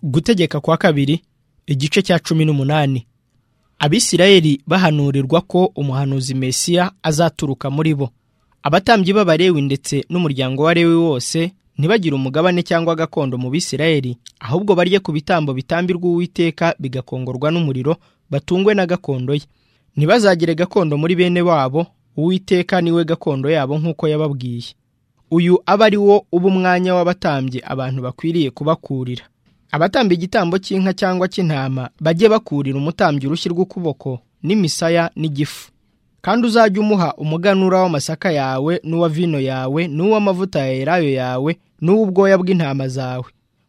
gutegeka kwa kabiri igice cya cumi n'umunani abisirayeli bahanurirwa ko umuhanuzi mesiya azaturuka muri bo abatambyi b'abarewi ndetse n'umuryango wa rewi wose ntibagire umugabane cyangwa gakondo mu bisirayeli ahubwo barye ku bitambo bitambirwa uwiteka bigakongorwa n'umuriro batungwe na gakondo ye ntibazagire gakondo muri bene wabo uwiteka niwe gakondo yabo nk'uko yababwiye uyu aba ari wo uba umwanya w'abatambyi abantu bakwiriye kubakurira abatamba igitambo cy'inka cyangwa cy'intama bajye bakurira umutambyi urushyi rw'ukuboko n'imisaya n'igifu kandi uzajye umuha umuganura w'amasaka yawe n'uwa vino yawe n'uw'amavuta ya elayo yawe n'uw'ubwoya bw'intama zawe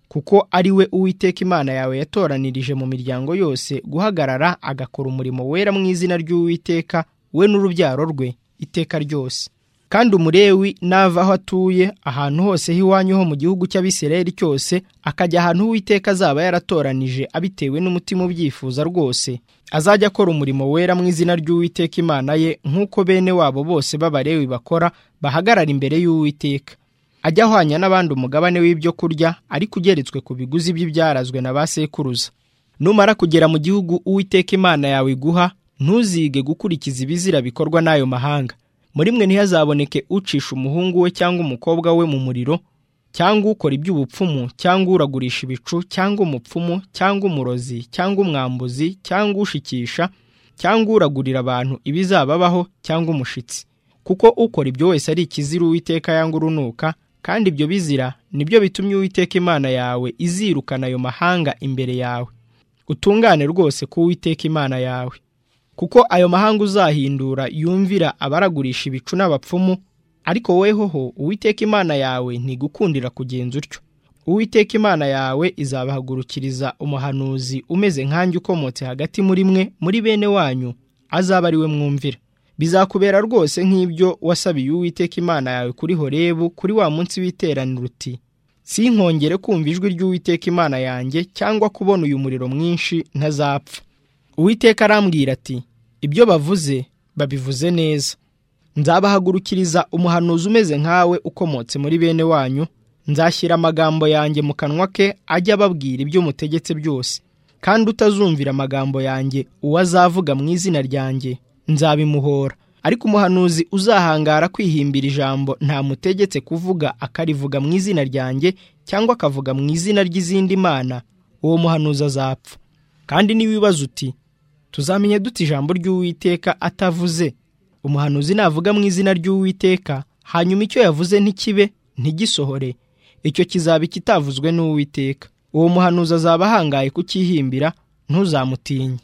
kuko ari we uwiteka imana yawe yatoranirije mu miryango yose guhagarara agakora umurimo wera mu izina ry'uwiteka we n'urubyaro rwe iteka ryose kandi umurewi nava aho atuye ahantu hose h'iwanyu ho mu gihugu cy'abisirayeli cyose akajya ahantu uwiteka azaba yaratoranije abitewe n'umutima ubyifuza rwose azajya akora umurimo wera mu izina ry'uwiteka imana ye nk'uko bene wabo bose b'abarewi bakora bahagarara imbere y'uwiteka ajya ahwanya n'abandi umugabane w'ibyo kurya ariko ugeretswe ku biguzi by'ibyarazwe na ba sekuruza numara kugera mu gihugu uwiteka imana yawe iguha ntuzige gukurikiza ibizira bikorwa n'ayo mahanga muri mwe ntihazaboneke ucisha umuhungu we cyangwa umukobwa we mu muriro cyangwa ukora iby'ubupfumu cyangwa uragurisha ibicu cyangwa umupfumu cyangwa umurozi cyangwa umwambuzi cyangwa ushikisha cyangwa uragurira abantu ibizababaho cyangwa umushitsi kuko ukora ibyo wese ari ikizira uwiteka yanga urunuka kandi ibyo bizira nibyo bitumye uwiteka imana yawe izirukana ayo mahanga imbere yawe utungane rwose ku uwiteka imana yawe kuko ayo mahanga uzahindura yumvira abaragurisha ibicu n'abapfumu ariko wehoho uwiteka imana yawe ntigukundira kugenza utyo uwiteka imana yawe izabahagurukiriza umuhanuzi umeze nkanjye ukomotse hagati muri mwe muri bene wanyu azaba ari we mwumvira bizakubera rwose nk'ibyo wasabiye uwiteka imana yawe kuri horebu kuri wa munsi w'iteraniro uti sinkongere kumva ijwi ry'uwiteka imana yanjye cyangwa kubona uyu muriro mwinshi ntazapfa uwiteka arambwira ati ibyo bavuze babivuze neza nzabahagurukiriza umuhanuzi umeze nkawe ukomotse muri bene wanyu nzashyira amagambo yanjye mu kanwa ke ajya ababwira ibyo mutegetse byose kandi utazumvira amagambo yanjye uwo azavuga mu izina ryanjye nzabimuhora ariko umuhanuzi uzahangara kwihimbira ijambo ntamutegetse kuvuga akarivuga mu izina ryanjye cyangwa akavuga mu izina ry'izindi mana uwo muhanuzi azapfa kandi n'ibibazo uti tuzamenye dute ijambo ry'uwiteka atavuze umuhanuzi navuga mu izina ry'uwiteka hanyuma icyo yavuze ntikibe ntigisohore icyo kizaba ikitavuzwe n'uwiteka uwo muhanuzi azaba ahangaye kukihimbira ntuzamutinye